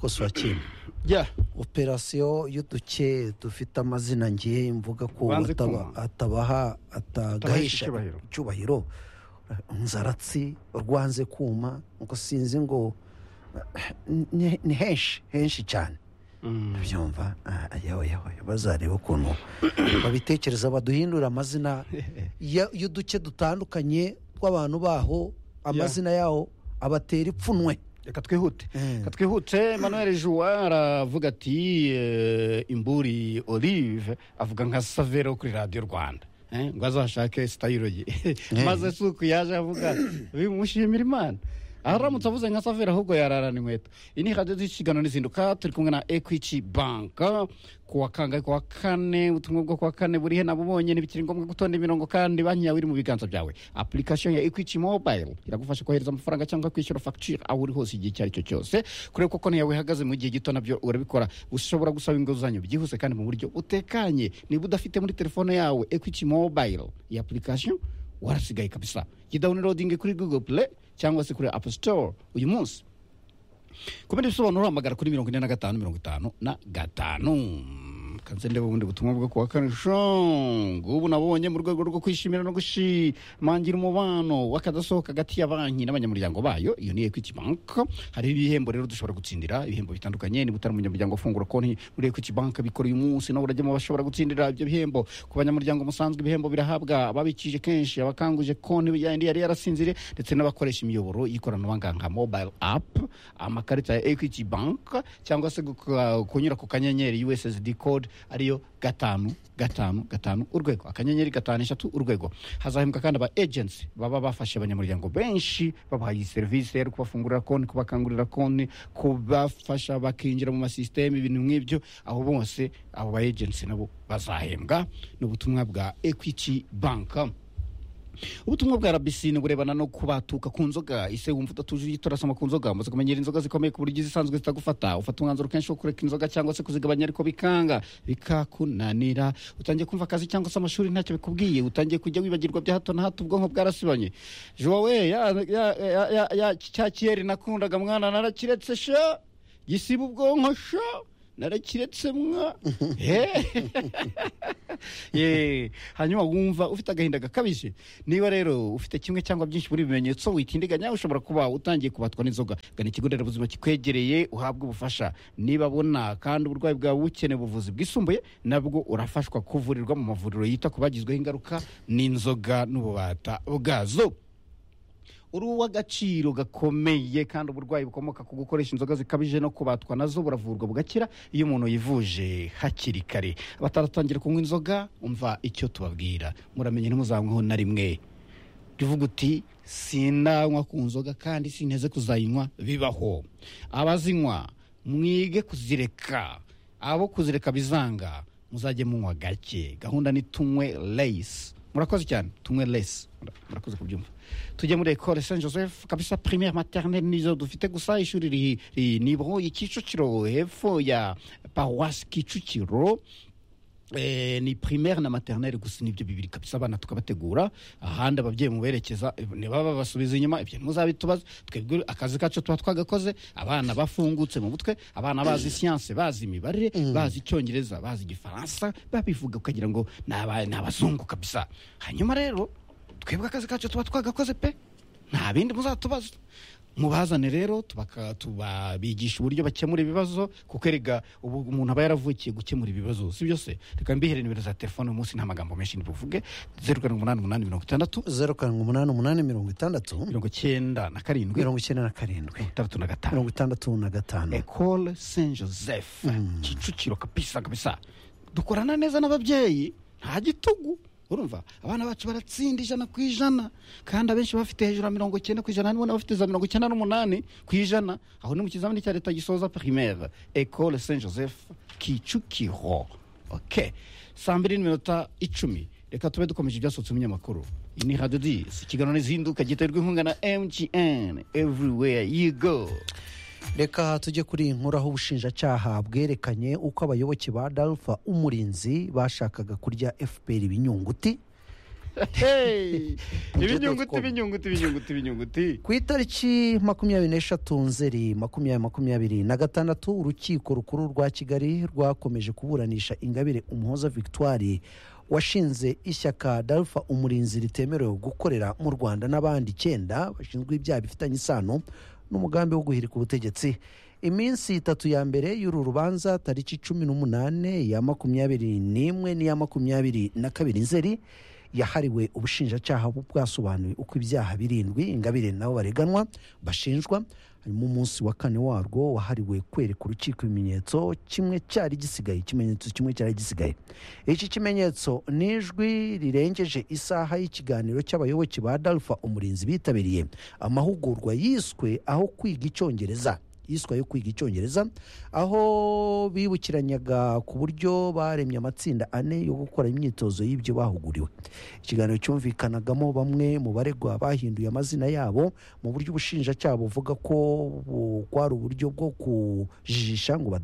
kosa kimwe yeah operasiyo y'uduke dufite amazina ngiye mvuga ko Banze ataba- kuma. atabaha atagahesha Atagahesha icyubahiro. icyubahiro nzaratsi rwanze kuma ngo sinzi ngo ni- ni henshi henshi cyane byumva ah, yewe yewe bazareba ukuntu babitekereza baduhindura amazina ya- y'uduce dutandukanye tw'abantu baho amazina yaho abatera ipfunwe reka twihute Mm. reka twihute manuel juwa aravuga ati eh, imburi olive avuga nka savero kuri radiyo rwanda eh, ngo azashake sitayiro ye maze si uku yaje avuga bimushimira imana aramutse avuze nka savero ahubwo yararana inkweto iyi ni radiyo z'ikiganiro n'izinduka turi kumwe na ekwiti banka kuwa kangahe kuwa kane ubutumwa bwo kuwa kane burihe nabo bonyine ntibikiri ngombwa gutonda imirongo kandi banki yawe iri mu biganza byawe application ya equity mobile iragufasha kohereza amafaranga cyangwa kwishyura facture aho uri hose igihe icyo ari cyo cyose kureba ko konti yawe ihagaze mu gihe gito nabyo urabikora ushobora gusaba inguzanyo byihuse kandi mu buryo butekanye niba udafite muri telefone yawe equity mobile iyi application warasigaye kabisa yidawunirodinge kuri google play cyangwa se kuri app store uyu munsi ku bindi bisobanuro hamagara kuri mirongo ine na gatanu mirongo itanu na gatanu kanze ndeba ubundi butumwa bwo kuwa kane shongo ubu nabonye mu rwego rwo kwishimira no gushimangira umubano w'akadasohoka hagati ya banki n'abanyamuryango bayo iyo ni equity bank hariho ibihembo rero dushobora gutsindira ibihembo bitandukanye niba utari umunyamuryango fungura konti muri equity bank bikora uyu munsi nawe urajya mu bashobora gutsindira ibyo bihembo ku banyamuryango musanzwe ibihembo birahabwa ababikije kenshi abakanguje konti ya yindi yari yarasinzire ndetse n'abakoresha imiyoboro y'ikoranabuhanga nka mobile app amakarita ya equity bank cyangwa se guka- kunyura ku kanyenyeri ussd code ariyo gatanu gatanu gatanu urwego akanyenyeri gatanu eshatu urwego hazahembwa kandi aba agency baba bafashe abanyamuryango benshi babahaye iyi serivisi rero kubafungurira konti kubakangurira konti kubafasha bakinjira mu masisiteme ibintu nk'ibyo aho bose abo ba agency nabo bazahembwa ni ubutumwa bwa equity bank ubutumwa bwa rbc ni burebana no kubatuka ku nzoga ise wumva udatuje ujye utarasoma ku nzoga umaze kumenyera inzoga zikomeye ku buryo izisanzwe zitagufata ufata umwanzuro kenshi wo kureka inzoga cyangwa se kuzigabanya ariko bikanga bikakunanira utangiye kumva akazi cyangwa se amashuri ntacyo bikubwiye utangiye kujya wibagirwa bya hato na hato ubwonko bwarasibanye jowe ya, ya, ya, ya, ya cya kiyeri nakundaga mwana narakiretse sha gisiba ubwonko sha narakiretse mwa He! Ye, hanyuma wumva ufite agahinda gakabije niba rero ufite kimwe cyangwa byinshi muri ibi bimenyetso witindiganya ushobora kuba utangiye kubatwa n'inzoga gana ikigo nderabuzima kikwegereye uhabwe ubufasha niba abona kandi uburwayi bwawe bukeneye ubuvuzi bwisumbuye nabwo urafashwa kuvurirwa mu mavuriro yita ku bagizweho ingaruka n'inzoga n'ububata bwazo uri uw'agaciro gakomeye kandi uburwayi bukomoka ku gukoresha inzoga zikabije no kubatwa nazo buravurwa bugakira iyo umuntu yivuje hakiri kare bataratangira kunywa inzoga umva icyo tubabwira muramenye ntimuzanyweho na rimwe rivuga uti sinanywa ku nzoga kandi sinteze kuzayinywa bibaho abazinywa mwige kuzireka abo kuzireka bizanga muzajye munywa gake gahunda ni tunywe leyisi murakoze cyane tunywe leyisi murakoze kubyumva tujye muri ekore saint joseph kabisa primaire maternelle nizo dufite gusa ishuri riri- riri nibohoye kicukiro hepfo ya paruwasi kicukiro Eh, ni primaire na maternelle gusa nibyo bibiri kabisa abana tukabategura ahandi ababyeyi muberekeza eh, nibaba basubiza inyuma ibyo ntimuzabitubaze twebwe akazi kacu tuba twagakoze abana bafungutse mu mutwe abana bazi siyanse bazi imibare bazi icyongereza bazi igifaransa babivuga ukagira ngo ni aba- ni abazungu kabisa hanyuma rero twebwe akazi kacu tuba twagakoze pe nta bindi muzatubaza mubazane rero tubaka- tubabigisha uburyo bakemura ibibazo kuko erega ubu umuntu aba yaravukiye gukemura ibibazo si byo se reka mbihere nimero za telefone uyu munsi nta magambo menshi ntibuvuge zeru karindwi umunani umunani mirongo itandatu zeru karindwi umunani umunani mirongo itandatu mirongo icyenda na karindwi mirongo mirongo icyenda na karindwi itandatu na gatanu mirongo itandatu na gatanu ecole saint joseph kicukiro kabisa kabisa dukorana neza n'ababyeyi nta gitugu urumva abana bacu baratsinda ijana ku ijana kandi abenshi bafite hejuru ya mirongo icyenda ku ijana harimo n'abafite za mirongo icyenda n'umunani ku ijana aho ni mu kizamini cya leta gisoza primaire ecole saint joseph kicukiro ok saa mbiri n'iminota icumi reka tube dukomeje ibyasohotse mu binyamakuru iyi ni radiyo disi ikiganiro n'izinduka giterwa inkunga na mgn everywhere you go reka tujye kuri iyi nkuru aho ubushinjacyaha bwerekanye uko abayoboke ba dalfa umurinzi bashakaga kurya fpr ibinyunguti Hey! Mujye ibinyunguti dotcom. ibinyunguti ibinyunguti ibinyunguti ku itariki makumyabiri n'eshatu nzeri makumyabiri makumyabiri na gatandatu urukiko rukuru rwa kigali rwakomeje kuburanisha ingabire umuhoza victoire washinze ishyaka darufa umurinzi ritemerewe gukorera mu rwanda n'abandi icyenda bashinzwe ibyaha bifitanye isano n'umugambi wo guhirika ubutegetsi iminsi itatu ya mbere y'uru rubanza tariki cumi n'umunane iya makumyabiri n'imwe n'iya makumyabiri na kabiri nzeri yahariwe ubushinjacyaha bu- bwasobanuye uko ibyaha birindwi ingabire nabo bareganwa bashinjwa harimo umunsi wa kane warwo wahariwe kwereka urukiko ibimenyetso kimwe cyari gisigaye ikimenyetso kimwe cyari gisigaye iki kimenyetso ni ijwi rirengeje isaha y'ikiganiro cy'abayoboke ba dalfa umurinzi bitabiriye amahugurwa yiswe aho kwiga icyongereza yiswe yo kwiga icyongereza aho bibukiranyaga ku buryo baremye amatsinda ane yo gukora imyitozo y'ibyo bahuguriwe ikiganiro cyumvikanagamo bamwe mu baregwa bahinduye amazina yabo mu buryo ubushinjacyaha buvuga ko bu- bwari uburyo bwo kujijisha ngo bada-